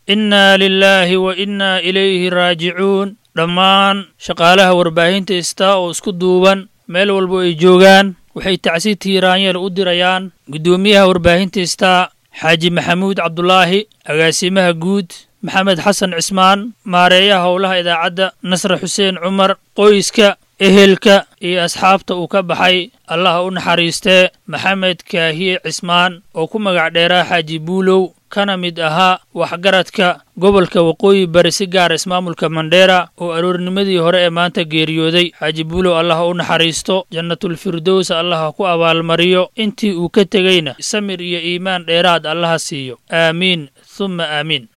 innaa lilaahi wa innaa ilayhi raajicuun dhammaan shaqaalaha warbaahinta istaa oo isku duuban meel walbo ay joogaan waxay tacsi tiiraanyeel u dirayaan guddoomiyaha warbaahinta istaa xaaji maxamuud cabdulaahi agaasimaha guud maxamed xasan cismaan maareeyaha howlaha idaacadda nasre xuseen cumar qoyska ehelka iyo asxaabta uu ka baxay allaha u naxariistee maxamed kaahiye cismaan oo ku magac dheeraa xaaji buulow kana mid ahaa waxgaradka gobolka waqooyi bari si gaara ismaamulka mandheera oo aroornimadii hore ee maanta geeriyooday xaaji buulow allaha u naxariisto jannatulfirdows allaha ku abaalmariyo intii uu ka tegeyna samir iyo iimaan dheeraad allaha siiyo aamiin humma aamiin